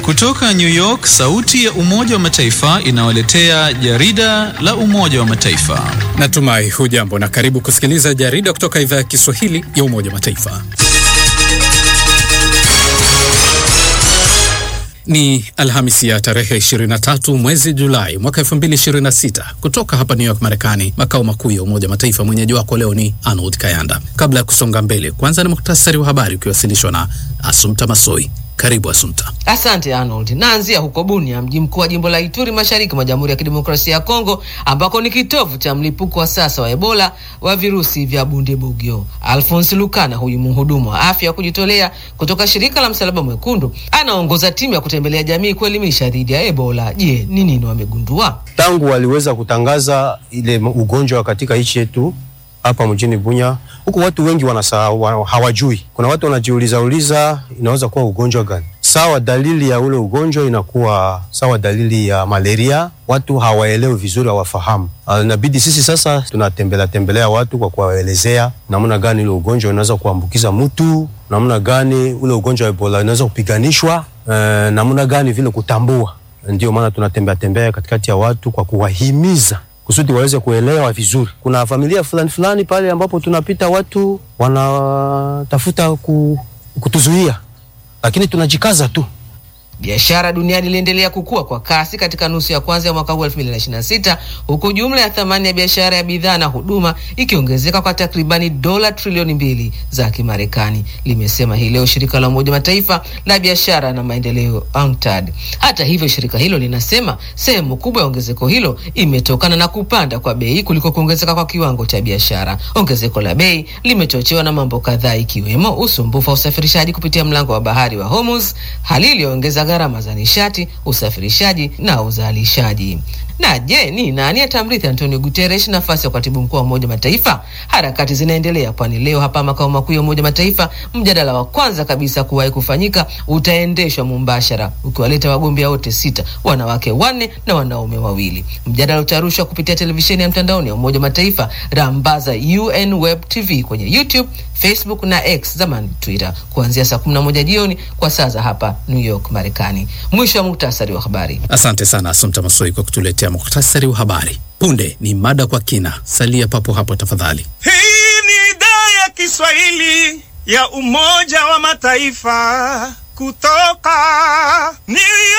Kutoka New York, sauti ya Umoja wa Mataifa inawaletea jarida la Umoja wa Mataifa. Natumai hujambo na karibu kusikiliza jarida kutoka idhaa ya Kiswahili ya Umoja wa Mataifa. Ni Alhamisi ya tarehe 23 mwezi Julai mwaka 2026 kutoka hapa New York, Marekani, makao makuu ya Umoja wa Mataifa. Mwenyeji wako leo ni Arnold Kayanda. Kabla ya kusonga mbele, kwanza ni muhtasari wa habari ukiwasilishwa na Asumta Masoi. Karibu Asumta. Asante Arnold. Naanzia huko Bunia, mji mkuu wa jimbo la Ituri, mashariki mwa Jamhuri ya Kidemokrasia ya Kongo, ambako ni kitovu cha mlipuko wa sasa wa Ebola wa virusi vya Bundibugyo. Alphonse Lukana, huyu mhudumu wa afya wa kujitolea kutoka shirika la Msalaba Mwekundu, anaongoza timu ya kutembelea jamii kuelimisha dhidi ya Ebola. Je, ni nini wamegundua? Tangu waliweza kutangaza ile ugonjwa katika nchi yetu hapa mjini Bunya, huku watu wengi wanasahau, hawajui. Kuna watu wanajiuliza uliza inaweza kuwa ugonjwa gani? Sawa, dalili ya ule ugonjwa inakuwa sawa dalili ya malaria. Watu hawaelewi vizuri, hawafahamu. Inabidi sisi sasa tunatembelea tembelea watu kwa kuwaelezea namna gani ule ugonjwa unaweza kuambukiza mtu, namna gani ule ugonjwa wa Ebola unaweza kupiganishwa, eh, namna gani vile kutambua. Ndio maana tunatembea tembea katikati ya watu kwa kuwahimiza kusudi waweze kuelewa vizuri. Kuna familia fulani fulani pale ambapo tunapita, watu wanatafuta kutuzuia, lakini tunajikaza tu. Biashara duniani iliendelea kukua kwa kasi katika nusu ya kwanza ya mwaka huu 2026 huku jumla ya thamani ya biashara ya bidhaa na huduma ikiongezeka kwa takribani dola trilioni mbili za Kimarekani, limesema hii leo shirika la Umoja Mataifa la biashara na maendeleo UNCTAD. Hata hivyo, shirika hilo linasema sehemu kubwa ya ongezeko hilo imetokana na kupanda kwa bei kuliko kuongezeka kwa kiwango cha biashara. Ongezeko la bei limechochewa na mambo kadhaa, ikiwemo usumbufu wa usafirishaji kupitia mlango wa bahari wa Hormuz, hali iliyoongeza gharama za nishati, usafirishaji na uzalishaji. Na je, ni nani atamrithi Antonio Guterres nafasi ya katibu mkuu wa Umoja Mataifa? Harakati zinaendelea, kwani leo hapa makao makuu ya Umoja Mataifa mjadala wa kwanza kabisa kuwahi kufanyika utaendeshwa mumbashara, ukiwaleta wagombea wote sita, wanawake wanne na wanaume wawili. Mjadala utarushwa kupitia televisheni ya mtandaoni ya Umoja Mataifa, rambaza UN Web TV kwenye YouTube, Facebook na X zamani Twitter, kuanzia saa 11 jioni kwa saa za hapa New York, Marekani. Mwisho wa muhtasari wa habari. Asante sana Asumta Masoi kwa kutuletea muhtasari wa habari. Punde ni mada kwa kina, salia papo hapo tafadhali. Hii ni idhaa ya Kiswahili ya Umoja wa Mataifa kutoka New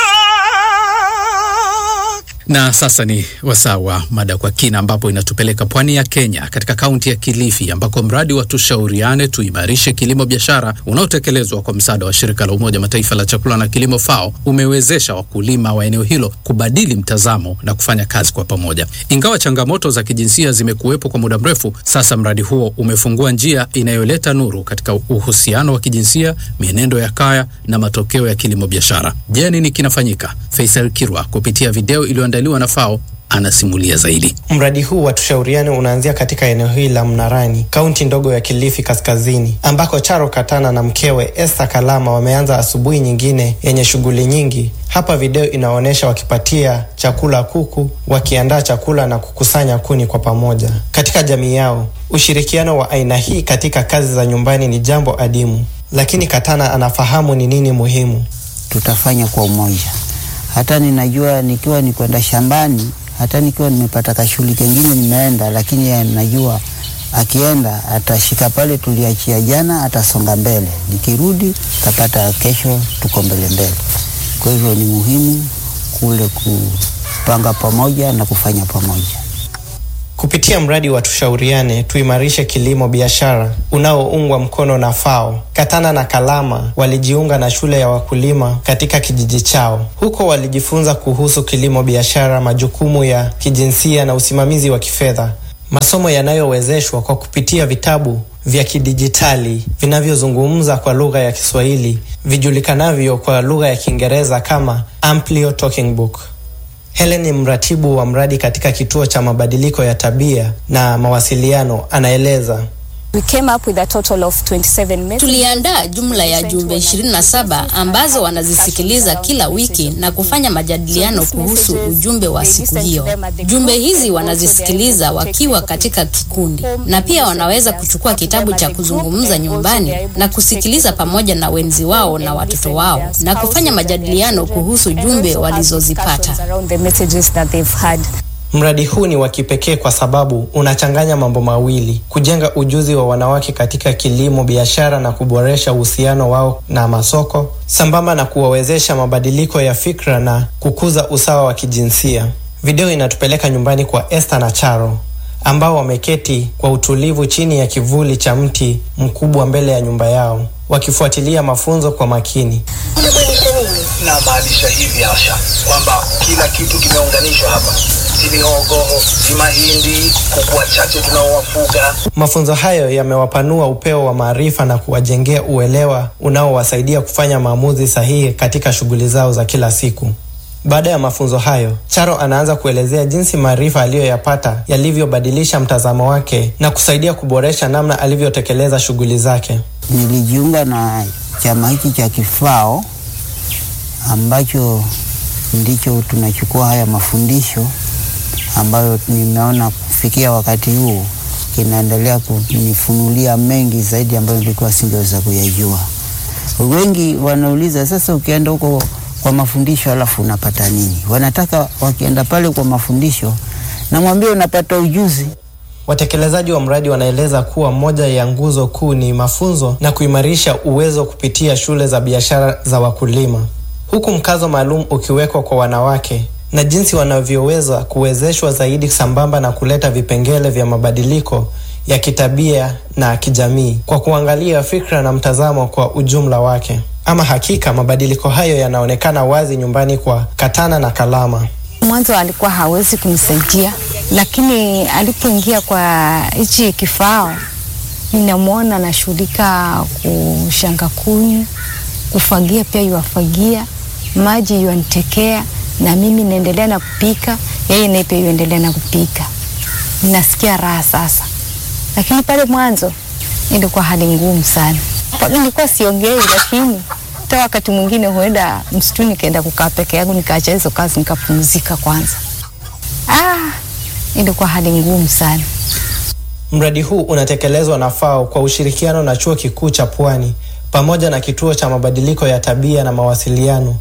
York. Na sasa ni wasaa wa mada kwa kina, ambapo inatupeleka pwani ya Kenya, katika kaunti ya Kilifi, ambako mradi wa tushauriane tuimarishe kilimo biashara unaotekelezwa kwa msaada wa shirika la Umoja Mataifa la chakula na kilimo FAO umewezesha wakulima wa eneo hilo kubadili mtazamo na kufanya kazi kwa pamoja. Ingawa changamoto za kijinsia zimekuwepo kwa muda mrefu, sasa mradi huo umefungua njia inayoleta nuru katika uhusiano wa kijinsia, mienendo ya kaya na matokeo ya kilimo biashara. Je, nini kinafanyika? Faisal Kirwa kupitia video iliyoandaliwa na FAO anasimulia zaidi. Mradi huu wa tushauriane unaanzia katika eneo hili la Mnarani, kaunti ndogo ya Kilifi Kaskazini, ambako Charo Katana na mkewe Esther Kalama wameanza asubuhi nyingine yenye shughuli nyingi. Hapa video inaonyesha wakipatia chakula kuku, wakiandaa chakula na kukusanya kuni kwa pamoja. Katika jamii yao, ushirikiano wa aina hii katika kazi za nyumbani ni jambo adimu, lakini Katana anafahamu ni nini muhimu. Tutafanya kwa umoja. Hata ninajua nikiwa ni kwenda shambani hata nikiwa nimepata kashughuli kengine nimeenda, lakini ya najua akienda atashika pale tuliachia jana, atasonga mbele. Nikirudi tapata kesho, tuko mbele mbele. Kwa hivyo ni muhimu kule kupanga pamoja na kufanya pamoja. Kupitia mradi wa tushauriane tuimarishe kilimo biashara unaoungwa mkono na FAO, Katana na Kalama walijiunga na shule ya wakulima katika kijiji chao. Huko walijifunza kuhusu kilimo biashara, majukumu ya kijinsia na usimamizi wa kifedha, masomo yanayowezeshwa kwa kupitia vitabu vya kidijitali vinavyozungumza kwa lugha ya Kiswahili vijulikanavyo kwa lugha ya Kiingereza kama Amplio Talking Book. Helen ni mratibu wa mradi katika kituo cha mabadiliko ya tabia na mawasiliano, anaeleza. We came up with a total of 27 messages. Tuliandaa jumla ya jumbe 27 ambazo wanazisikiliza kila wiki na kufanya majadiliano kuhusu ujumbe wa siku hiyo. Jumbe hizi wanazisikiliza wakiwa katika kikundi, na pia wanaweza kuchukua kitabu cha kuzungumza nyumbani na kusikiliza pamoja na wenzi wao na watoto wao na kufanya majadiliano kuhusu jumbe walizozipata. around the messages that they've had. Mradi huu ni wa kipekee kwa sababu unachanganya mambo mawili: kujenga ujuzi wa wanawake katika kilimo, biashara na kuboresha uhusiano wao na masoko, sambamba na kuwawezesha mabadiliko ya fikra na kukuza usawa wa kijinsia. Video inatupeleka nyumbani kwa Esther na Charo ambao wameketi kwa utulivu chini ya kivuli cha mti mkubwa mbele ya nyumba yao wakifuatilia mafunzo kwa makini. na maanisha hivi Asha kwamba kila kitu kimeunganishwa hapa, si mihogo, si mahindi, kuku wachache tunaowafuga. Mafunzo hayo yamewapanua upeo wa maarifa na kuwajengea uelewa unaowasaidia kufanya maamuzi sahihi katika shughuli zao za kila siku. Baada ya mafunzo hayo, Charo anaanza kuelezea jinsi maarifa aliyoyapata yalivyobadilisha mtazamo wake na kusaidia kuboresha namna alivyotekeleza shughuli zake. Nilijiunga na chama hiki cha Kifao ambacho ndicho tunachukua haya mafundisho ambayo nimeona kufikia wakati huu kinaendelea kunifunulia mengi zaidi ambayo nilikuwa singeweza kuyajua. Wengi wanauliza sasa, ukienda huko kwa mafundisho alafu unapata nini? Wanataka wakienda pale kwa mafundisho, namwambia unapata ujuzi. Watekelezaji wa mradi wanaeleza kuwa moja ya nguzo kuu ni mafunzo na kuimarisha uwezo kupitia shule za biashara za wakulima, huku mkazo maalum ukiwekwa kwa wanawake na jinsi wanavyoweza kuwezeshwa zaidi sambamba na kuleta vipengele vya mabadiliko ya kitabia na kijamii kwa kuangalia fikra na mtazamo kwa ujumla wake. Ama hakika mabadiliko hayo yanaonekana wazi nyumbani kwa Katana na Kalama. Mwanzo alikuwa hawezi kunisaidia, lakini alipoingia kwa hichi kifao, ninamwona anashughulika kushanga kuni, kufagia pia yuafagia, maji yuanitekea, na mimi naendelea na kupika, yeye naye pia yuendelea na kupika. Ninasikia raha sasa, lakini pale mwanzo ilikuwa hali ngumu sana. Nilikuwa siongei, lakini hata wakati mwingine huenda msituni nikaenda kukaa peke yangu, nikaacha hizo kazi nikapumzika kwanza. Ah, ilikuwa hali ngumu sana. Mradi huu unatekelezwa na FAO kwa ushirikiano na Chuo Kikuu cha Pwani pamoja na Kituo cha Mabadiliko ya Tabia na Mawasiliano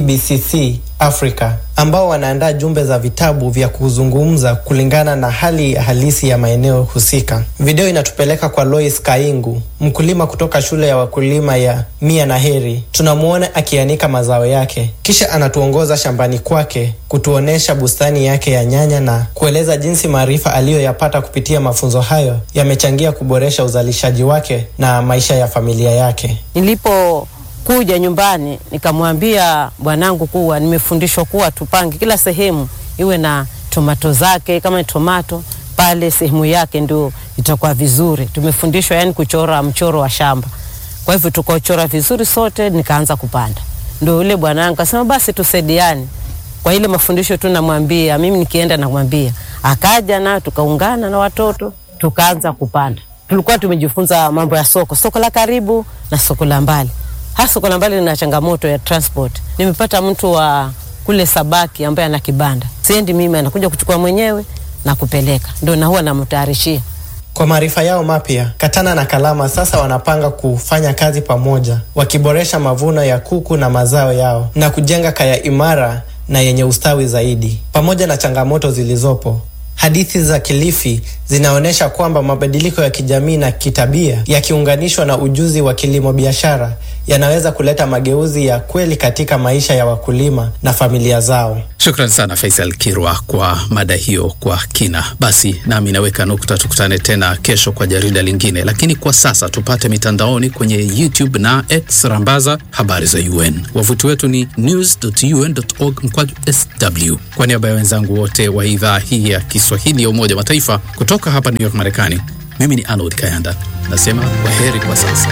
CBCC Africa ambao wanaandaa jumbe za vitabu vya kuzungumza kulingana na hali halisi ya maeneo husika. Video inatupeleka kwa Lois Kaingu, mkulima kutoka shule ya wakulima ya Mia na Heri. Tunamwona akianika mazao yake, kisha anatuongoza shambani kwake kutuonesha bustani yake ya nyanya na kueleza jinsi maarifa aliyoyapata kupitia mafunzo hayo yamechangia kuboresha uzalishaji wake na maisha ya familia yake. Nilipo kuja nyumbani nikamwambia bwanangu kuwa nimefundishwa kuwa tupange kila sehemu iwe na tomato zake, kama ni tomato pale sehemu yake ndio itakuwa vizuri. Tumefundishwa yani kuchora mchoro wa shamba, kwa hivyo tukachora vizuri sote, nikaanza kupanda. Ndio yule bwanangu akasema basi tusaidiane kwa ile mafundisho tu, namwambia mimi nikienda namwambia, akaja na tukaungana na watoto tukaanza kupanda. Tulikuwa tumejifunza mambo ya soko, soko la karibu na soko la mbali hasa soko la mbali lina changamoto ya transport. Nimepata mtu wa kule Sabaki ambaye ana kibanda, siendi mimi, anakuja kuchukua mwenyewe na kupeleka, ndio na huwa namtayarishia. Kwa maarifa yao mapya, Katana na Kalama sasa wanapanga kufanya kazi pamoja, wakiboresha mavuno ya kuku na mazao yao na kujenga kaya imara na yenye ustawi zaidi. Pamoja na changamoto zilizopo, hadithi za Kilifi zinaonyesha kwamba mabadiliko ya kijamii na kitabia yakiunganishwa na ujuzi wa kilimo biashara yanaweza kuleta mageuzi ya kweli katika maisha ya wakulima na familia zao. Shukran sana Faisal Kirwa kwa mada hiyo kwa kina. Basi nami naweka nukta, tukutane tena kesho kwa jarida lingine, lakini kwa sasa tupate mitandaoni kwenye YouTube na X, rambaza habari za UN. Wavuti wetu ni news.un.org mkwaju sw. Kwa niaba ya wenzangu wote wa idhaa hii ya Kiswahili ya Umoja wa Mataifa kutoka hapa New York, Marekani, mimi ni Arnold Kayanda nasema kwa heri kwa sasa.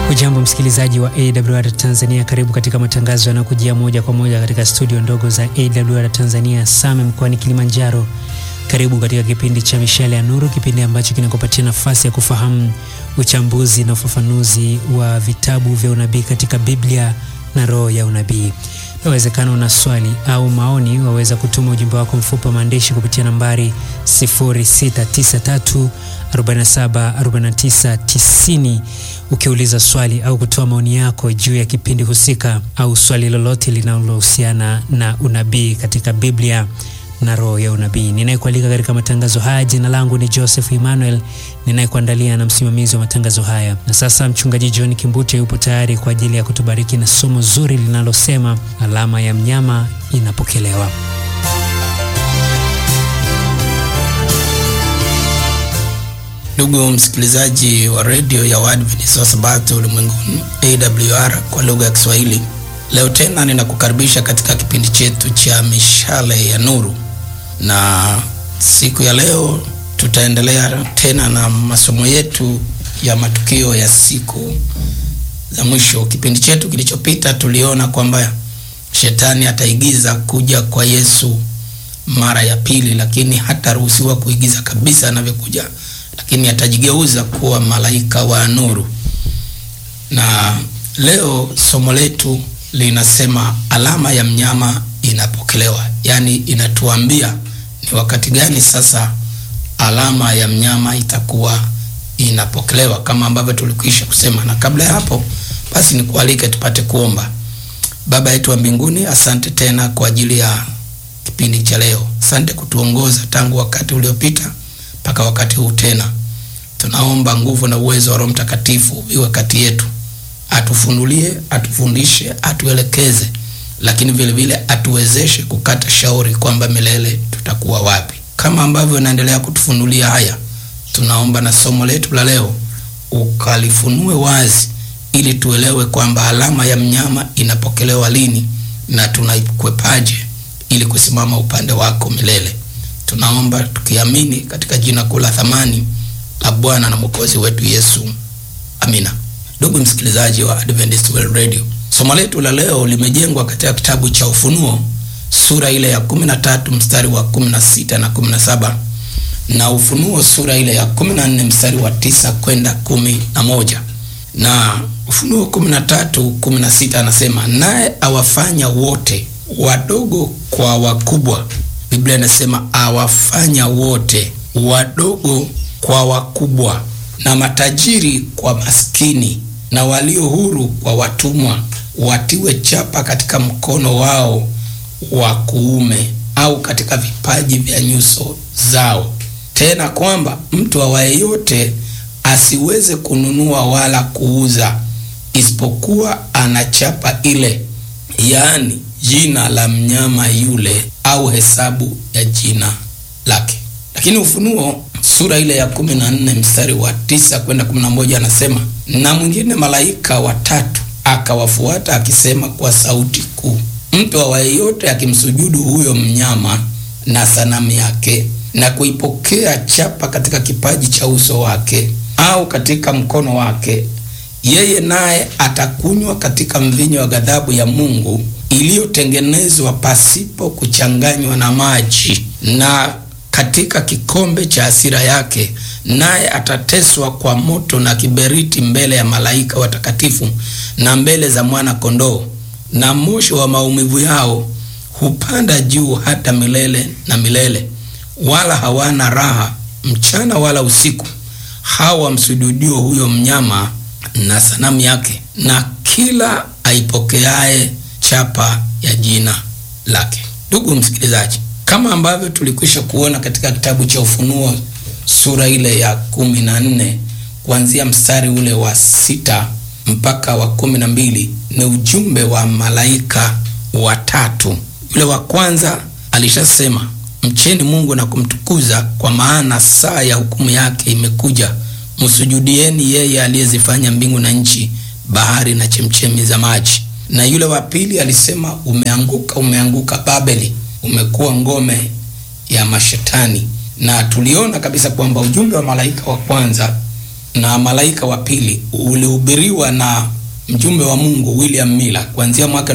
Ujambo msikilizaji wa AWR Tanzania, karibu katika matangazo yanayokujia moja kwa moja katika studio ndogo za AWR Tanzania Same mkoani Kilimanjaro. Karibu katika kipindi cha Mishale ya Nuru, kipindi ambacho kinakupatia nafasi ya kufahamu uchambuzi na ufafanuzi wa vitabu vya unabii katika Biblia na roho ya unabii. Inawezekana una swali au maoni, waweza kutuma ujumbe wako mfupi wa maandishi kupitia nambari 0693 47 49 90 ukiuliza swali au kutoa maoni yako juu ya kipindi husika au swali lolote linalohusiana na unabii katika Biblia na roho ya unabii. Ninayekualika katika matangazo haya, jina langu ni Joseph Emmanuel, ninayekuandalia na msimamizi wa matangazo haya. Na sasa mchungaji John Kimbute yupo tayari kwa ajili ya kutubariki na somo zuri linalosema alama ya mnyama inapokelewa. Ndugu msikilizaji wa redio ya Waadventista wa Sabato ulimwenguni AWR kwa lugha ya Kiswahili, leo tena ninakukaribisha katika kipindi chetu cha mishale ya nuru, na siku ya leo tutaendelea tena na masomo yetu ya matukio ya siku za mwisho. Kipindi chetu kilichopita tuliona kwamba shetani ataigiza kuja kwa Yesu mara ya pili, lakini hataruhusiwa kuigiza kabisa anavyokuja lakini atajigeuza kuwa malaika wa nuru. Na leo somo letu linasema alama ya mnyama inapokelewa, yaani inatuambia ni wakati gani sasa alama ya mnyama itakuwa inapokelewa, kama ambavyo tulikwisha kusema. Na kabla ya hapo, basi nikualike tupate kuomba. Baba yetu wa mbinguni, asante tena kwa ajili ya kipindi cha leo. Asante kutuongoza tangu wakati uliopita mpaka wakati huu tena. Tunaomba nguvu na uwezo wa Roho Mtakatifu iwe kati yetu, atufunulie, atufundishe, atuelekeze, lakini vile vile atuwezeshe kukata shauri kwamba milele tutakuwa wapi. Kama ambavyo unaendelea kutufunulia haya, tunaomba na somo letu la leo ukalifunue wazi, ili tuelewe kwamba alama ya mnyama inapokelewa lini na tunaikwepaje ili kusimama upande wako milele. Tunaomba tukiamini katika jina kuu la thamani la Bwana na Mwokozi wetu Yesu, amina. Ndugu msikilizaji wa Adventist World Radio, somo letu la leo limejengwa katika kitabu cha Ufunuo sura ile ya 13 mstari wa 16 na 17 na Ufunuo sura ile ya 14 mstari wa tisa kwenda kumi na moja na Ufunuo 13 16 anasema, naye awafanya wote wadogo kwa wakubwa Biblia inasema awafanya wote wadogo kwa wakubwa, na matajiri kwa maskini, na walio huru kwa watumwa, watiwe chapa katika mkono wao wa kuume au katika vipaji vya nyuso zao, tena kwamba mtu awaye yote asiweze kununua wala kuuza, isipokuwa ana chapa ile, yaani jina la mnyama yule au hesabu ya jina lake. Lakini Ufunuo sura ile ya kumi na nne mstari wa tisa kwenda kumi na moja anasema, na mwingine malaika watatu akawafuata akisema kwa sauti kuu, mtu awaye yote akimsujudu huyo mnyama na sanamu yake na kuipokea chapa katika kipaji cha uso wake au katika mkono wake, yeye naye atakunywa katika mvinyo wa ghadhabu ya Mungu iliyotengenezwa pasipo kuchanganywa na maji, na katika kikombe cha hasira yake, naye atateswa kwa moto na kiberiti mbele ya malaika watakatifu na mbele za mwana kondoo, na moshi wa maumivu yao hupanda juu hata milele na milele, wala hawana raha mchana wala usiku, hawa wamsujudio huyo mnyama na sanamu yake, na kila aipokeaye chapa ya jina lake. Ndugu msikilizaji, kama ambavyo tulikwisha kuona katika kitabu cha Ufunuo sura ile ya kumi na nne kuanzia mstari ule wa sita mpaka wa kumi na mbili ni ujumbe wa malaika watatu. Yule wa kwanza alishasema, mcheni Mungu na kumtukuza, kwa maana saa ya hukumu yake imekuja, msujudieni yeye aliyezifanya mbingu na nchi, bahari na chemchemi za maji. Na yule wa pili alisema, umeanguka, umeanguka Babeli, umekuwa ngome ya mashetani. Na tuliona kabisa kwamba ujumbe wa malaika wa kwanza na malaika wa pili ulihubiriwa na mjumbe wa Mungu William Miller kuanzia mwaka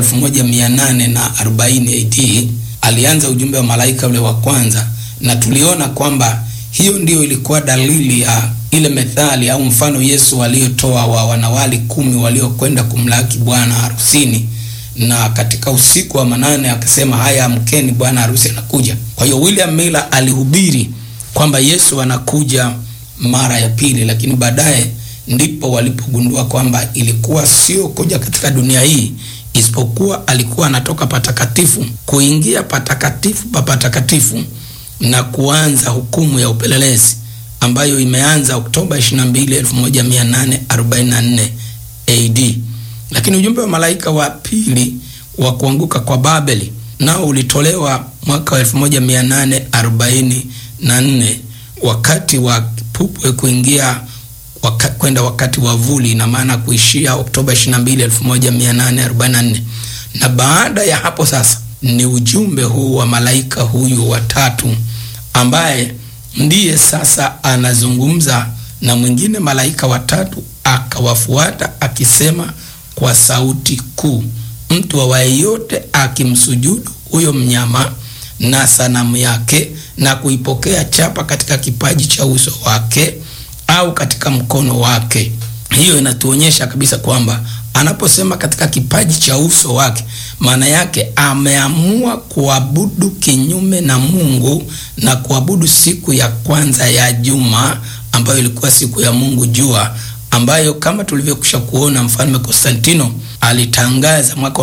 1840 AD. Alianza ujumbe wa malaika ule wa kwanza, na tuliona kwamba hiyo ndio ilikuwa dalili ya ile methali au mfano Yesu aliotoa wa wanawali kumi waliokwenda kumlaki bwana harusini, na katika usiku wa manane akasema, haya amkeni, bwana harusi anakuja. Kwa hiyo William Miller alihubiri kwamba Yesu anakuja mara ya pili, lakini baadaye ndipo walipogundua kwamba ilikuwa sio kuja katika dunia hii, isipokuwa alikuwa anatoka patakatifu kuingia patakatifu pa patakatifu na kuanza hukumu ya upelelezi ambayo imeanza Oktoba 22, 1844 AD. Lakini ujumbe wa malaika wa pili wa kuanguka kwa Babeli nao ulitolewa mwaka wa 1844 wakati wa kipupwe kuingia waka, kwenda wakati wa vuli, ina maana kuishia Oktoba 22, 1844. Na baada ya hapo sasa ni ujumbe huu wa malaika huyu wa tatu ambaye ndiye sasa anazungumza na mwingine malaika watatu akawafuata akisema kwa sauti kuu, mtu awaye yote akimsujudu huyo mnyama na sanamu yake na kuipokea chapa katika kipaji cha uso wake au katika mkono wake. Hiyo inatuonyesha kabisa kwamba anaposema katika kipaji cha uso wake, maana yake ameamua kuabudu kinyume na Mungu na kuabudu siku ya kwanza ya juma ambayo ilikuwa siku ya Mungu jua, ambayo kama tulivyokwisha kuona mfalme Konstantino alitangaza mwaka wa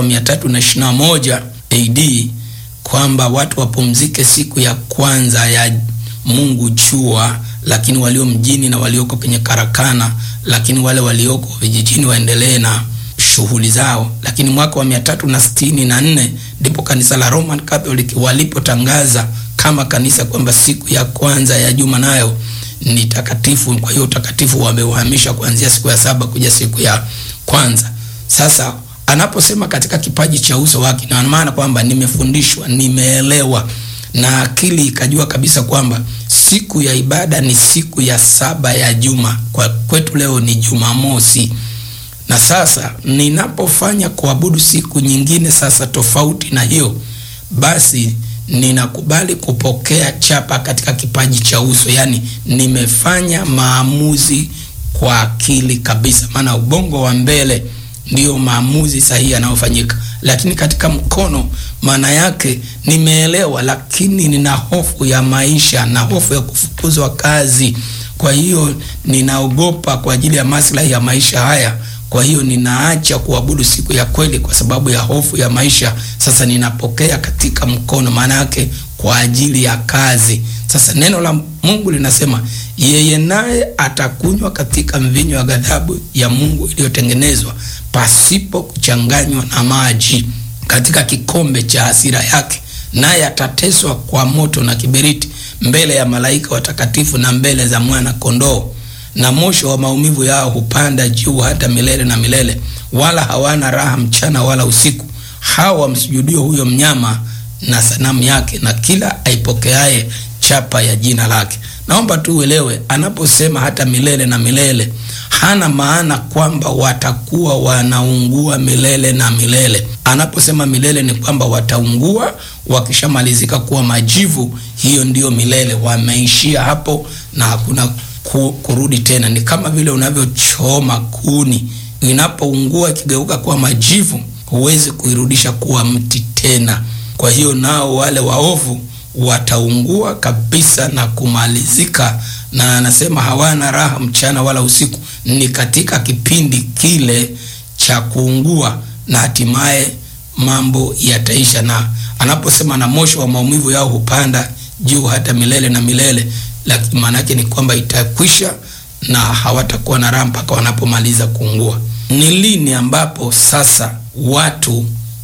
321 AD kwamba watu wapumzike siku ya kwanza ya Mungu jua, lakini walio mjini na walioko kwenye karakana, lakini wale walioko vijijini waendelee na shughuli zao. Lakini mwaka wa mia tatu na sitini na nne ndipo kanisa la Roman Catholic walipotangaza kama kanisa kwamba siku ya kwanza ya juma nayo ni takatifu. Kwa hiyo utakatifu wameuhamisha kuanzia siku ya saba kuja siku ya kwanza. Sasa anaposema katika kipaji cha uso wake, na maana kwamba nimefundishwa, nimeelewa na akili ikajua kabisa kwamba siku ya ibada ni siku ya saba ya juma. Kwa kwetu leo ni Jumamosi, na sasa ninapofanya kuabudu siku nyingine sasa tofauti na hiyo, basi ninakubali kupokea chapa katika kipaji cha uso, yaani nimefanya maamuzi kwa akili kabisa, maana ubongo wa mbele ndiyo maamuzi sahihi yanayofanyika, lakini katika mkono, maana yake nimeelewa, lakini nina hofu ya maisha na hofu ya kufukuzwa kazi. Kwa hiyo ninaogopa kwa ajili ya maslahi ya maisha haya. Kwa hiyo ninaacha kuabudu siku ya kweli kwa sababu ya hofu ya maisha. Sasa ninapokea katika mkono, maana yake kwa ajili ya kazi. Sasa neno la Mungu linasema yeye naye atakunywa katika mvinyo wa ghadhabu ya Mungu iliyotengenezwa pasipo kuchanganywa na maji katika kikombe cha hasira yake, naye atateswa kwa moto na kiberiti mbele ya malaika watakatifu na mbele za mwana kondoo. Na mosho wa maumivu yao hupanda juu hata milele na milele, wala hawana raha mchana wala usiku, hao wamsujudio huyo mnyama na sanamu yake na kila aipokeaye chapa ya jina lake. Naomba tu uelewe, anaposema hata milele na milele, hana maana kwamba watakuwa wanaungua milele na milele. Anaposema milele ni kwamba wataungua wakishamalizika kuwa majivu, hiyo ndiyo milele, wameishia hapo na hakuna ku, kurudi tena. Ni kama vile unavyochoma kuni, inapoungua ikigeuka kuwa majivu, huwezi kuirudisha kuwa mti tena. Kwa hiyo nao wale waovu wataungua kabisa na kumalizika, na anasema hawana raha mchana wala usiku. Ni katika kipindi kile cha kuungua, na hatimaye mambo yataisha. Na anaposema na moshi wa maumivu yao hupanda juu hata milele na milele, lakini maana yake ni kwamba itakwisha na hawatakuwa na raha mpaka wanapomaliza kuungua. Ni lini ambapo sasa watu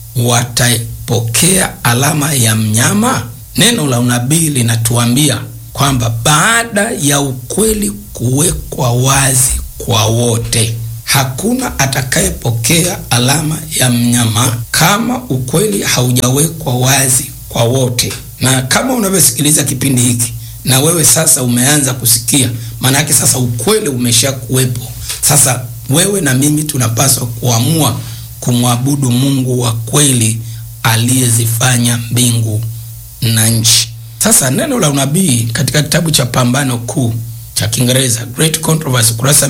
watapokea alama ya mnyama? Neno la unabii linatuambia kwamba baada ya ukweli kuwekwa wazi kwa wote, hakuna atakayepokea alama ya mnyama kama ukweli haujawekwa wazi kwa wote. Na kama unavyosikiliza kipindi hiki, na wewe sasa umeanza kusikia, maana yake sasa ukweli umesha kuwepo. Sasa wewe na mimi tunapaswa kuamua kumwabudu Mungu wa kweli aliyezifanya mbingu na nchi. Sasa neno la unabii katika kitabu cha Pambano Kuu cha Kiingereza Great Controversy, kurasa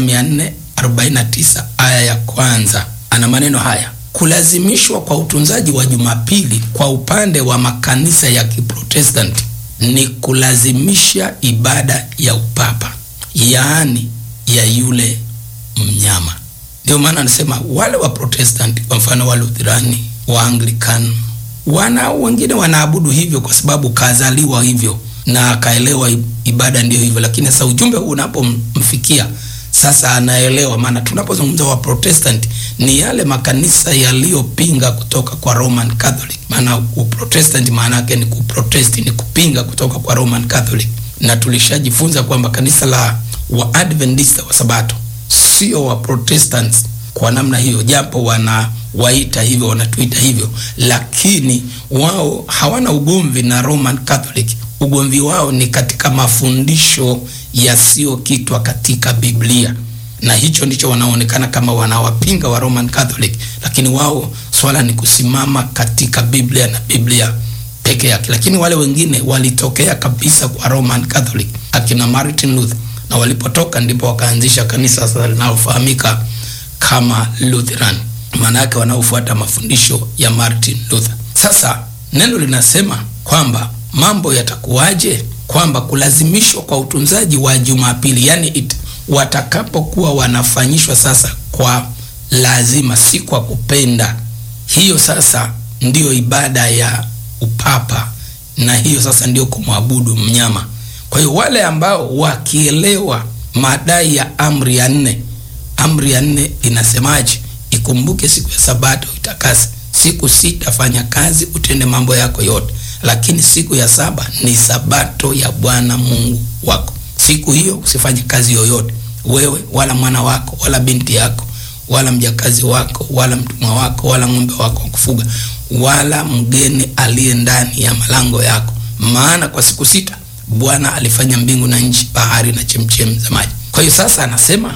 449 aya ya kwanza, ana maneno haya: kulazimishwa kwa utunzaji wa Jumapili kwa upande wa makanisa ya Kiprotestanti ni kulazimisha ibada ya upapa, yaani ya yule mnyama. Ndio maana anasema wale wa Protestanti, kwa mfano wa Lutherani, wa Anglican, wana wengine wanaabudu hivyo kwa sababu kazaliwa hivyo na akaelewa ibada ndiyo hivyo, lakini sasa ujumbe huu unapomfikia sasa anaelewa. Maana tunapozungumza wa Protestant ni yale makanisa yaliyopinga kutoka kwa Roman Catholic. Maana uprotestant maana yake ni kuprotest, ni kupinga kutoka kwa Roman Catholic, na tulishajifunza kwamba kanisa la Waadventista wa Sabato sio wa Protestants kwa namna hiyo, japo wana waita hivyo, wanatuita hivyo, lakini wao hawana ugomvi na Roman Catholic. Ugomvi wao ni katika mafundisho yasiyokitwa katika Biblia, na hicho ndicho wanaonekana kama wanawapinga wa Roman Catholic, lakini wao swala ni kusimama katika Biblia na Biblia peke yake. Lakini wale wengine walitokea kabisa kwa Roman Catholic, akina Martin Luther, na walipotoka ndipo wakaanzisha kanisa sasa linalofahamika kama Lutheran, maana yake wanaofuata mafundisho ya Martin Luther. Sasa neno linasema kwamba mambo yatakuwaje? Kwamba kulazimishwa kwa utunzaji wa Jumapili, yani it, watakapokuwa wanafanyishwa sasa kwa lazima, si kwa kupenda. Hiyo sasa ndiyo ibada ya upapa, na hiyo sasa ndiyo kumwabudu mnyama. Kwa hiyo wale ambao wakielewa madai ya amri ya nne, amri ya nne inasemaje? Ikumbuke siku ya Sabato itakase, siku sita fanya kazi, utende mambo yako yote lakini siku ya saba ni sabato ya Bwana Mungu wako. Siku hiyo usifanye kazi yoyote, wewe wala mwana wako wala binti yako wala mjakazi wako wala mtumwa wako wala ng'ombe wako wa kufuga wala mgeni aliye ndani ya malango yako, maana kwa siku sita Bwana alifanya mbingu na nchi, bahari na chemchem za maji. Kwa hiyo sasa anasema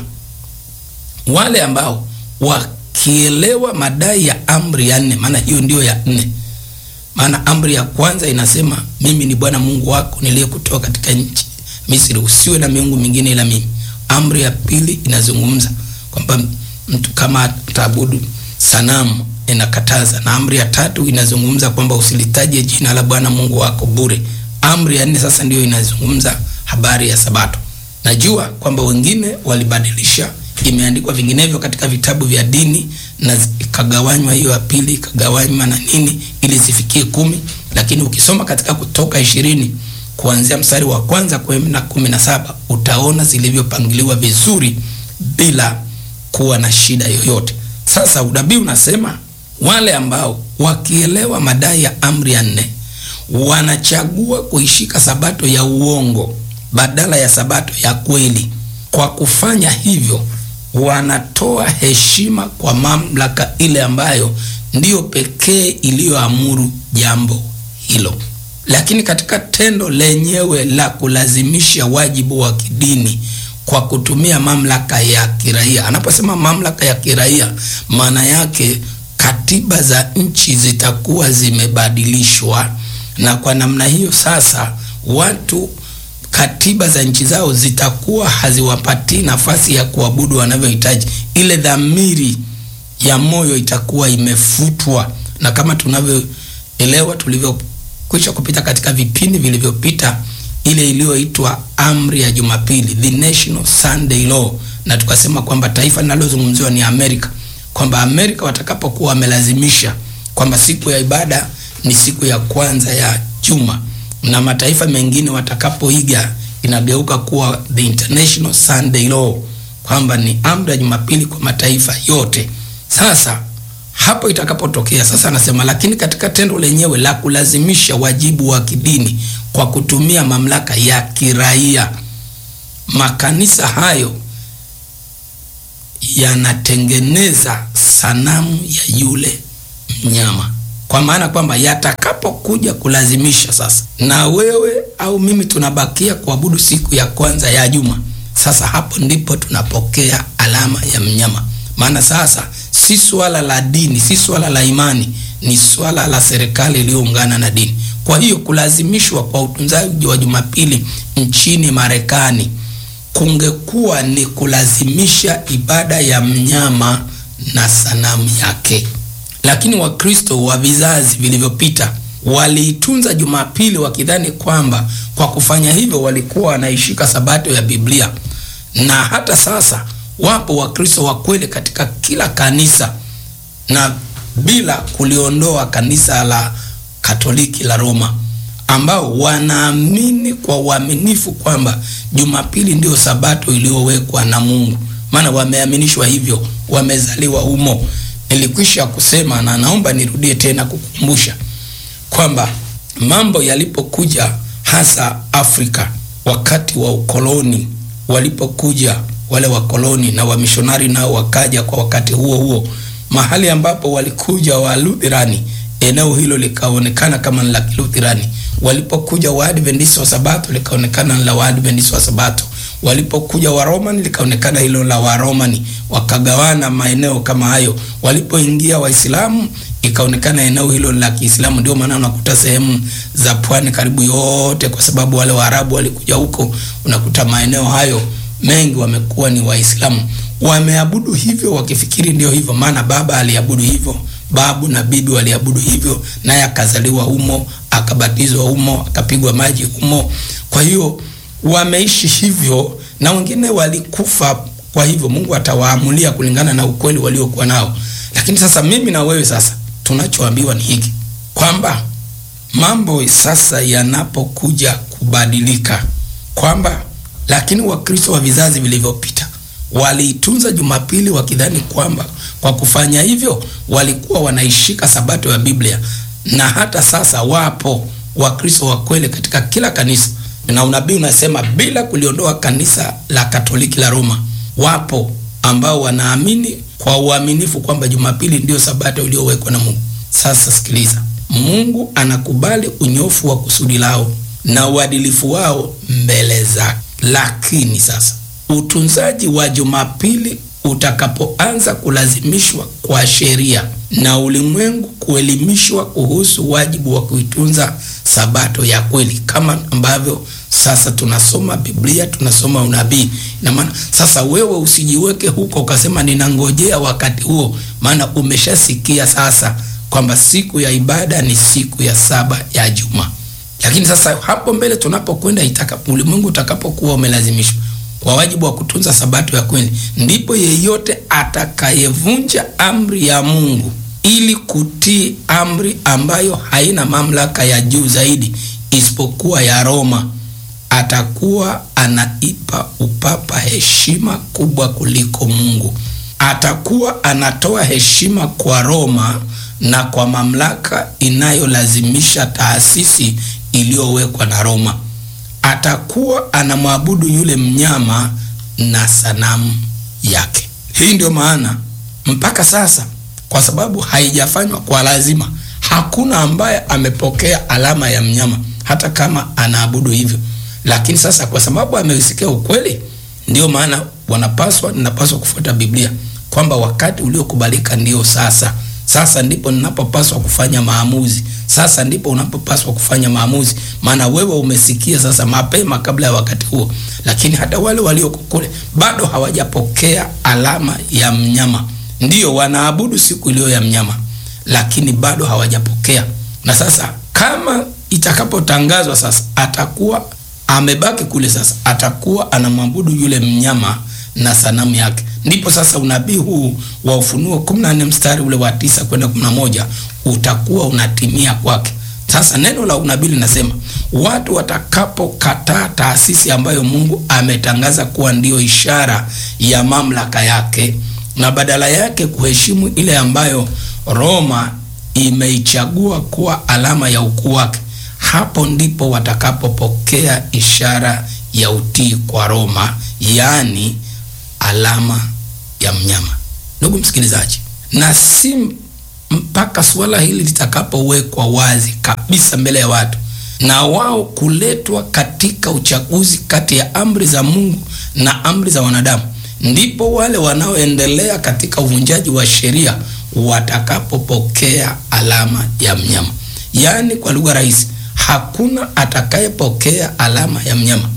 wale ambao wakielewa madai ya amri ya nne, maana hiyo ndiyo ya nne maana amri ya kwanza inasema mimi ni Bwana Mungu wako niliyekutoa katika nchi Misri, usiwe na miungu mingine ila mimi. Amri ya pili inazungumza kwamba mtu kama ataabudu sanamu inakataza, na amri ya tatu inazungumza kwamba usilitaje jina la Bwana Mungu wako bure. Amri ya nne sasa ndiyo inazungumza habari ya Sabato. Najua kwamba wengine walibadilisha, imeandikwa vinginevyo katika vitabu vya dini na ikagawanywa hiyo ya pili ikagawanywa na nini ili zifikie kumi, lakini ukisoma katika Kutoka ishirini kuanzia mstari wa kwanza kwenda kumi na saba utaona zilivyopangiliwa vizuri bila kuwa na shida yoyote. Sasa unabii unasema wale ambao wakielewa madai ya amri ya nne wanachagua kuishika sabato ya uongo badala ya sabato ya kweli. Kwa kufanya hivyo wanatoa heshima kwa mamlaka ile ambayo ndiyo pekee iliyoamuru jambo hilo. Lakini katika tendo lenyewe la kulazimisha wajibu wa kidini kwa kutumia mamlaka ya kiraia, anaposema mamlaka ya kiraia, maana yake katiba za nchi zitakuwa zimebadilishwa, na kwa namna hiyo sasa watu katiba za nchi zao zitakuwa haziwapatii nafasi ya kuabudu wanavyohitaji. Ile dhamiri ya moyo itakuwa imefutwa, na kama tunavyoelewa, tulivyokwisha kupita katika vipindi vilivyopita, ile iliyoitwa amri ya Jumapili, the National Sunday Law, na tukasema kwamba taifa linalozungumziwa ni Amerika, kwamba Amerika watakapokuwa wamelazimisha kwamba siku ya ibada ni siku ya kwanza ya juma na mataifa mengine watakapoiga inageuka kuwa the International Sunday Law, kwamba ni amri ya Jumapili kwa mataifa yote. Sasa hapo itakapotokea sasa, anasema lakini katika tendo lenyewe la kulazimisha wajibu wa kidini kwa kutumia mamlaka ya kiraia, makanisa hayo yanatengeneza sanamu ya yule mnyama. kwa maana kwamba yatakapokuja kulazimisha sasa, na wewe au mimi tunabakia kuabudu siku ya kwanza ya juma, sasa hapo ndipo tunapokea alama ya mnyama. Maana sasa si swala la dini, si swala la imani, ni swala la serikali iliyoungana na dini. Kwa hiyo kulazimishwa kwa utunzaji wa Jumapili nchini Marekani kungekuwa ni kulazimisha ibada ya mnyama na sanamu yake. Lakini Wakristo wa vizazi vilivyopita waliitunza Jumapili wakidhani kwamba kwa kufanya hivyo walikuwa wanaishika sabato ya Biblia, na hata sasa wapo Wakristo wa kweli katika kila kanisa, na bila kuliondoa kanisa la Katoliki la Roma, ambao wanaamini kwa uaminifu kwamba Jumapili ndiyo sabato iliyowekwa na Mungu, maana wameaminishwa hivyo, wamezaliwa humo. Nilikwisha kusema na naomba nirudie tena kukumbusha kwamba mambo yalipokuja hasa Afrika wakati wa ukoloni, walipokuja wale wakoloni na wamishonari nao wakaja kwa wakati huo huo, mahali ambapo walikuja Walutherani, eneo hilo likaonekana kama ni la Kiluthirani. Walipokuja Waadventista wa Sabato likaonekana ni la Waadventista wa Sabato. Walipokuja Waromani likaonekana hilo la Waromani, wakagawana maeneo kama hayo. Walipoingia Waislamu ikaonekana eneo hilo la Kiislamu. Ndio maana unakuta sehemu za pwani karibu yote, kwa sababu wale Waarabu walikuja huko, unakuta maeneo hayo mengi wamekuwa ni Waislamu, wameabudu hivyo wakifikiri ndio hivyo, maana baba aliabudu hivyo, babu na bibi waliabudu hivyo, naye akazaliwa humo, akabatizwa humo, akapigwa maji humo. Kwa hiyo wameishi hivyo, na wengine walikufa. Kwa hivyo Mungu atawaamulia kulingana na ukweli waliokuwa nao. Lakini sasa mimi na wewe sasa tunachoambiwa ni hiki kwamba mambo sasa yanapokuja kubadilika kwamba lakini Wakristo wa vizazi vilivyopita waliitunza Jumapili wakidhani kwamba kwa kufanya hivyo walikuwa wanaishika sabato ya Biblia, na hata sasa wapo Wakristo wa kweli katika kila kanisa, na unabii unasema bila kuliondoa kanisa la Katoliki la Roma, wapo ambao wanaamini kwa uaminifu kwamba Jumapili ndiyo sabato iliyowekwa na Mungu. Sasa sikiliza, Mungu anakubali unyofu wa kusudi lao na uadilifu wao mbele zake. Lakini sasa utunzaji wa Jumapili utakapoanza kulazimishwa kwa sheria na ulimwengu kuelimishwa kuhusu wajibu wa kuitunza sabato ya kweli, kama ambavyo sasa tunasoma Biblia, tunasoma unabii. Ina maana sasa wewe usijiweke huko ukasema ninangojea wakati huo, maana umeshasikia sasa kwamba siku ya ibada ni siku ya saba ya juma. Lakini sasa hapo mbele tunapokwenda, itakapo ulimwengu utakapokuwa umelazimishwa kwa wajibu wa kutunza sabato ya kweli, ndipo yeyote atakayevunja amri ya Mungu ili kutii amri ambayo haina mamlaka ya juu zaidi isipokuwa ya Roma atakuwa anaipa upapa heshima kubwa kuliko Mungu. Atakuwa anatoa heshima kwa Roma na kwa mamlaka inayolazimisha taasisi iliyowekwa na Roma. Atakuwa anamwabudu yule mnyama na sanamu yake. Hii ndio maana mpaka sasa, kwa sababu haijafanywa kwa lazima, hakuna ambaye amepokea alama ya mnyama, hata kama anaabudu hivyo. Lakini sasa kwa sababu amesikia ukweli, ndio maana wanapaswa, ninapaswa kufuata Biblia kwamba wakati uliokubalika ndio sasa. Sasa ndipo ninapopaswa kufanya maamuzi. Sasa ndipo unapopaswa kufanya maamuzi, maana wewe umesikia sasa mapema kabla ya wakati huo. Lakini hata wale walioko kule bado hawajapokea alama ya mnyama, ndio wanaabudu siku iliyo ya mnyama, lakini bado hawajapokea. Na sasa kama itakapotangazwa sasa, atakuwa amebaki kule, sasa atakuwa anamwabudu yule mnyama na sanamu yake. Ndipo sasa unabii huu wa Ufunuo 14 mstari ule wa tisa kwenda 11 utakuwa unatimia kwake. Sasa neno la unabii linasema watu watakapokataa taasisi ambayo Mungu ametangaza kuwa ndiyo ishara ya mamlaka yake na badala yake kuheshimu ile ambayo Roma imeichagua kuwa alama ya ukuu wake, hapo ndipo watakapopokea ishara ya utii kwa Roma, yaani alama ya mnyama. Ndugu msikilizaji, na si mpaka suala hili litakapowekwa wazi kabisa mbele ya watu na wao kuletwa katika uchaguzi kati ya amri za Mungu na amri za wanadamu, ndipo wale wanaoendelea katika uvunjaji wa sheria watakapopokea alama ya mnyama. Yaani, kwa lugha rahisi, hakuna atakayepokea alama ya mnyama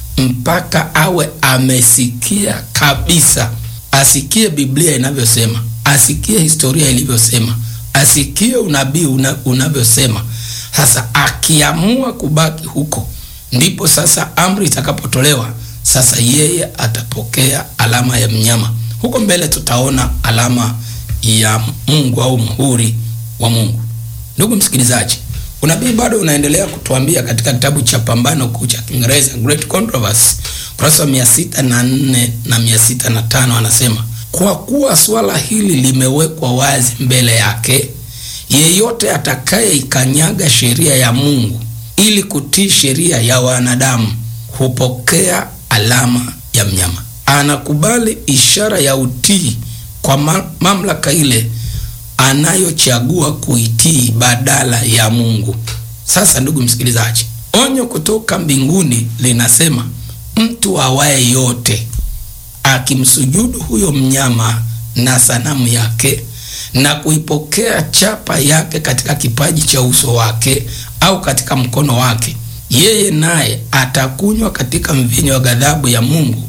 mpaka awe amesikia kabisa, asikie Biblia inavyosema, asikie historia ilivyosema, asikie unabii una, unavyosema. Sasa akiamua kubaki huko, ndipo sasa amri itakapotolewa. Sasa yeye atapokea alama ya mnyama. Huko mbele tutaona alama ya Mungu au muhuri wa Mungu. Ndugu msikilizaji, unabii bado unaendelea kutuambia katika kitabu cha Pambano Kuu cha Kiingereza, Great Controversy, kurasa wa mia sita na nne na mia sita na tano anasema kwa kuwa swala hili limewekwa wazi mbele yake, yeyote atakayeikanyaga sheria ya Mungu ili kutii sheria ya wanadamu hupokea alama ya mnyama. Anakubali ishara ya utii kwa ma mamlaka ile anayochagua kuitii badala ya Mungu. Sasa ndugu msikilizaji, onyo kutoka mbinguni linasema mtu awaye yote akimsujudu huyo mnyama na sanamu yake na kuipokea chapa yake katika kipaji cha uso wake au katika mkono wake, yeye naye atakunywa katika mvinyo wa ghadhabu ya Mungu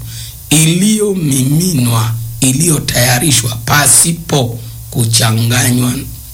iliyomiminwa, iliyotayarishwa pasipo kuchanganywa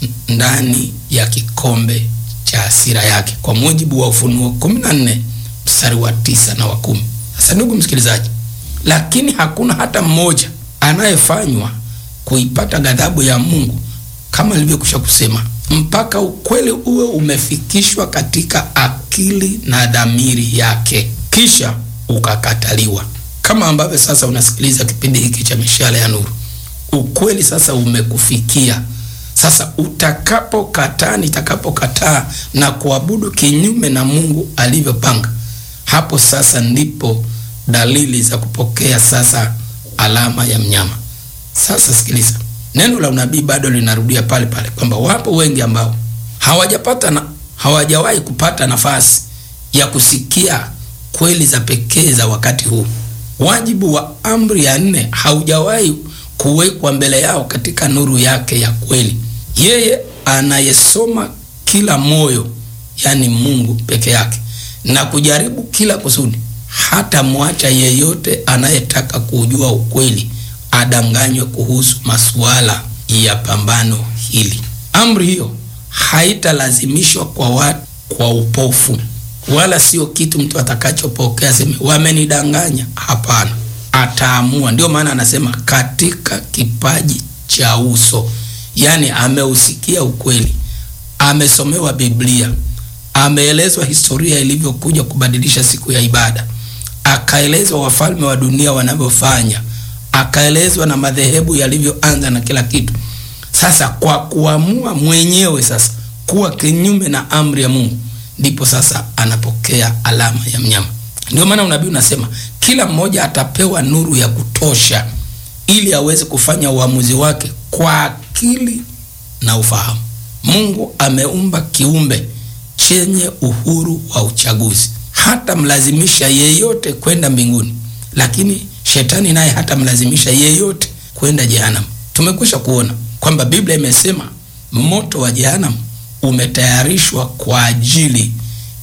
ndani ya kikombe cha hasira yake, kwa mujibu wa Ufunuo 14 mstari wa tisa na wa kumi. Sasa ndugu msikilizaji, lakini hakuna hata mmoja anayefanywa kuipata ghadhabu ya Mungu kama nilivyokwisha kusema, mpaka ukweli uwe umefikishwa katika akili na dhamiri yake, kisha ukakataliwa, kama ambavyo sasa unasikiliza kipindi hiki cha Mishale ya Nuru. Ukweli sasa umekufikia. Sasa utakapokataa, nitakapokataa na kuabudu kinyume na Mungu alivyopanga, hapo sasa ndipo dalili za kupokea sasa alama ya mnyama. Sasa sikiliza, neno la unabii bado linarudia pale pale kwamba wapo wengi ambao hawajapata na hawajawahi kupata nafasi ya kusikia kweli za pekee za wakati huu. Wajibu wa amri ya nne haujawahi kuwekwa mbele yao katika nuru yake ya kweli. Yeye anayesoma kila moyo, yani Mungu peke yake, na kujaribu kila kusudi, hata mwacha yeyote anayetaka kujua ukweli adanganywe kuhusu masuala ya pambano hili. Amri hiyo haitalazimishwa kwa watu kwa upofu, wala sio kitu mtu atakachopokea seme wamenidanganya. Hapana, ataamua. Ndio maana anasema katika kipaji cha uso, yaani ameusikia ukweli, amesomewa Biblia, ameelezwa historia ilivyokuja kubadilisha siku ya ibada, akaelezwa wafalme wa dunia wanavyofanya akaelezwa na madhehebu yalivyoanza na kila kitu. Sasa kwa kuamua mwenyewe sasa kuwa kinyume na amri ya Mungu, ndipo sasa anapokea alama ya mnyama. Ndio maana unabii unasema kila mmoja atapewa nuru ya kutosha ili aweze kufanya uamuzi wake kwa akili na ufahamu. Mungu ameumba kiumbe chenye uhuru wa uchaguzi, hata mlazimisha yeyote kwenda mbinguni, lakini shetani naye hata mlazimisha yeyote kwenda jehanamu. Tumekwisha kuona kwamba Biblia imesema moto wa jehanamu umetayarishwa kwa ajili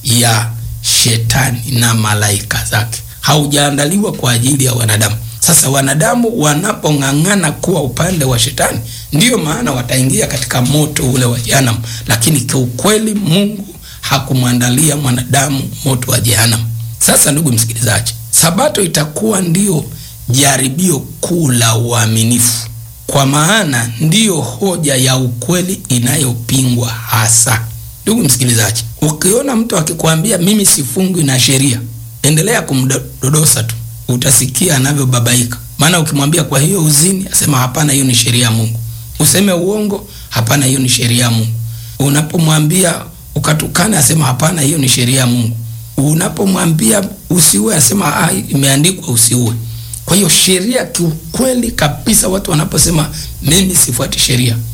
ya shetani na malaika zake, haujaandaliwa kwa ajili ya wanadamu. Sasa wanadamu wanapong'ang'ana kuwa upande wa shetani, ndiyo maana wataingia katika moto ule wa jehanamu, lakini kiukweli Mungu hakumwandalia mwanadamu moto wa jehanamu. Sasa ndugu msikilizaji, Sabato itakuwa ndiyo jaribio kuu la uaminifu, kwa maana ndiyo hoja ya ukweli inayopingwa hasa. Ndugu msikilizaji, ukiona mtu akikwambia mimi sifungwi na sheria, endelea kumdodosa tu, utasikia anavyobabaika. Maana ukimwambia kwa hiyo uzini, asema hapana, hiyo ni sheria ya Mungu. Useme uongo, hapana, hiyo ni sheria ya Mungu. Unapomwambia ukatukana, asema hapana, hiyo ni sheria ya Mungu. Unapomwambia usiue, asema ah, imeandikwa usiue. Kwa hiyo sheria, kiukweli kabisa, watu wanaposema mimi sifuati sheria,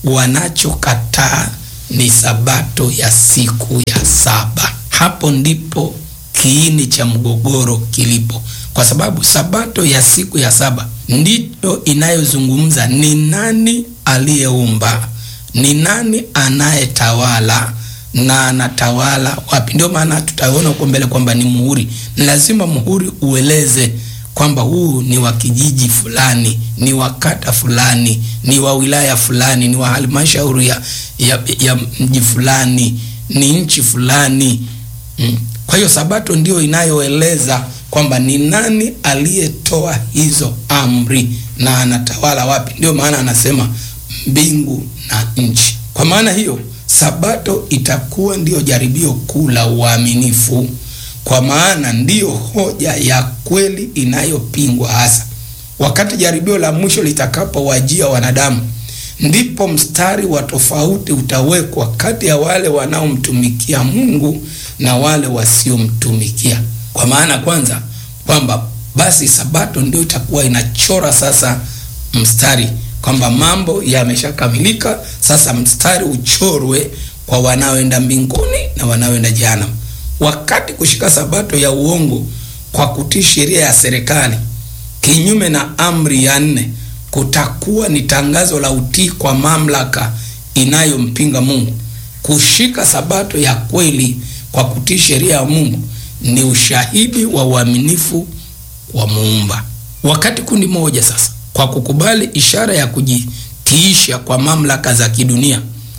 wanachokataa ni sabato ya siku ya saba. Hapo ndipo kiini cha mgogoro kilipo, kwa sababu sabato ya siku ya saba ndiyo inayozungumza ni nani aliyeumba, ni nani anayetawala na anatawala wapi. Ndio maana tutaona huko mbele kwamba ni muhuri. Ni lazima muhuri ueleze kwamba huu ni wa kijiji fulani, ni wa kata fulani, ni wa wilaya fulani, ni wa halmashauri ya, ya, ya mji fulani, ni nchi fulani mm. Kwa hiyo sabato ndio inayoeleza kwamba ni nani aliyetoa hizo amri na anatawala wapi. Ndio maana anasema mbingu na nchi. Kwa maana hiyo sabato itakuwa ndiyo jaribio kuu la uaminifu, kwa maana ndiyo hoja ya kweli inayopingwa hasa. Wakati jaribio la mwisho litakapowajia wanadamu, ndipo mstari wa tofauti utawekwa kati ya wale wanaomtumikia Mungu na wale wasiomtumikia. Kwa maana kwanza kwamba basi sabato ndio itakuwa inachora sasa mstari kwamba mambo yameshakamilika, sasa mstari uchorwe kwa wanaoenda mbinguni na wanaoenda jehanamu. Wakati kushika sabato ya uongo kwa kutii sheria ya serikali kinyume na amri ya nne kutakuwa ni tangazo la utii kwa mamlaka inayompinga Mungu. Kushika sabato ya kweli kwa kutii sheria ya Mungu ni ushahidi wa uaminifu wa Muumba. Wakati kundi moja sasa kwa kukubali ishara ya kujitiisha kwa mamlaka za kidunia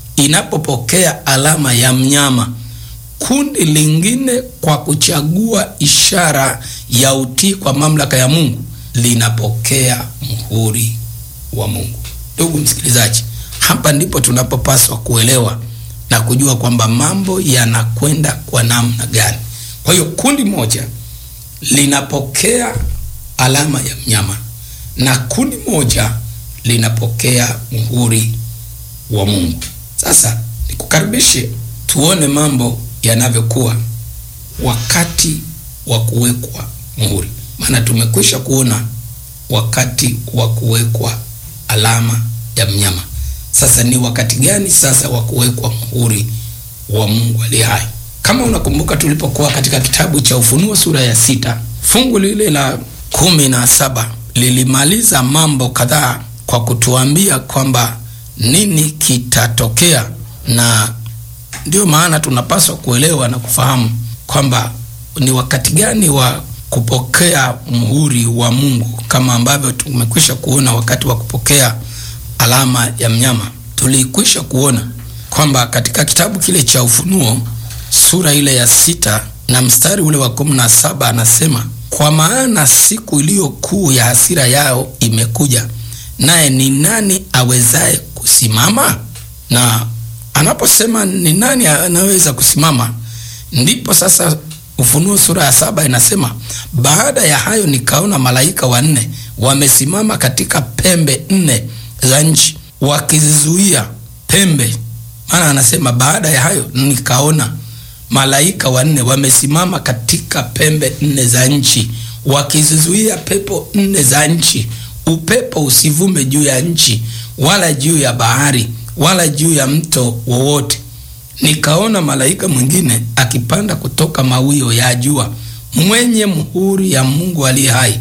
inapopokea alama ya mnyama, kundi lingine kwa kuchagua ishara ya utii kwa mamlaka ya Mungu linapokea muhuri wa Mungu. Ndugu msikilizaji, hapa ndipo tunapopaswa kuelewa na kujua kwamba mambo yanakwenda kwa namna gani. Kwa hiyo kundi moja linapokea alama ya mnyama na kundi moja linapokea muhuri wa Mungu. Sasa nikukaribishe tuone mambo yanavyokuwa wakati wa kuwekwa muhuri, maana tumekwisha kuona wakati wa kuwekwa alama ya mnyama. Sasa ni wakati gani sasa wa kuwekwa muhuri wa Mungu aliye hai? Kama unakumbuka tulipokuwa katika kitabu cha Ufunuo sura ya sita fungu lile la kumi na saba lilimaliza mambo kadhaa kwa kutuambia kwamba nini kitatokea, na ndio maana tunapaswa kuelewa na kufahamu kwamba ni wakati gani wa kupokea muhuri wa Mungu, kama ambavyo tumekwisha kuona wakati wa kupokea alama ya mnyama. Tulikwisha kuona kwamba katika kitabu kile cha Ufunuo sura ile ya sita na mstari ule wa kumi na saba anasema kwa maana siku iliyo kuu ya hasira yao imekuja, naye ni nani awezaye kusimama? Na anaposema ni nani anaweza kusimama, ndipo sasa Ufunuo sura ya saba inasema baada ya hayo nikaona malaika wanne wamesimama katika pembe nne za nchi wakizizuia pembe. Maana anasema baada ya hayo nikaona malaika wanne wamesimama katika pembe nne za nchi wakizizuia pepo nne za nchi, upepo usivume juu ya nchi wala juu ya bahari wala juu ya mto wowote. Nikaona malaika mwingine akipanda kutoka mawio ya jua, mwenye muhuri ya Mungu aliye hai,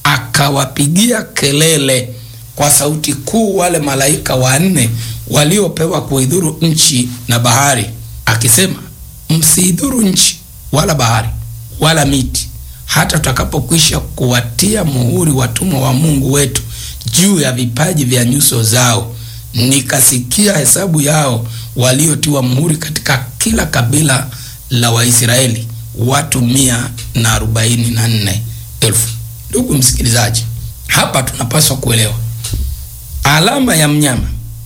akawapigia kelele kwa sauti kuu wale malaika wanne waliopewa kuidhuru nchi na bahari, akisema msiidhuru nchi wala bahari wala miti, hata tutakapokwisha kuwatia muhuri watumwa wa Mungu wetu juu ya vipaji vya nyuso zao. Nikasikia hesabu yao waliotiwa muhuri katika kila kabila la Waisraeli, watu mia na arobaini na nne elfu. Ndugu msikilizaji, hapa tunapaswa kuelewa alama ya mnyama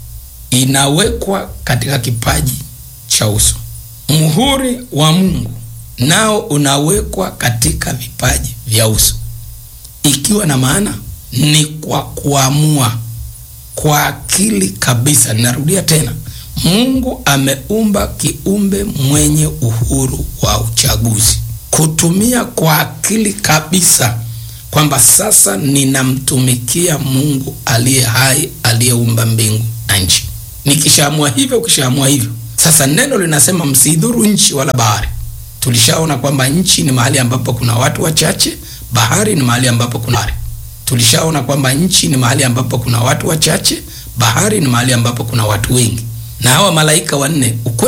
inawekwa katika kipaji cha uso. Muhuri wa Mungu nao unawekwa katika vipaji vya uso, ikiwa na maana ni kwa kuamua kwa akili kabisa. Ninarudia tena, Mungu ameumba kiumbe mwenye uhuru wa uchaguzi, kutumia kwa akili kabisa kwamba sasa ninamtumikia Mungu aliye hai, aliyeumba mbingu na nchi. nikishaamua hivyo, ukishaamua hivyo. Sasa neno linasema msidhuru nchi wala bahari. Tulishaona kwamba nchi ni mahali ambapo kuna watu wachache, bahari ni mahali ambapo kuna bahari. Tulishaona kwamba nchi ni mahali ambapo kuna watu wachache, bahari ni mahali ambapo kuna watu wengi. Na hawa malaika wanne ukweli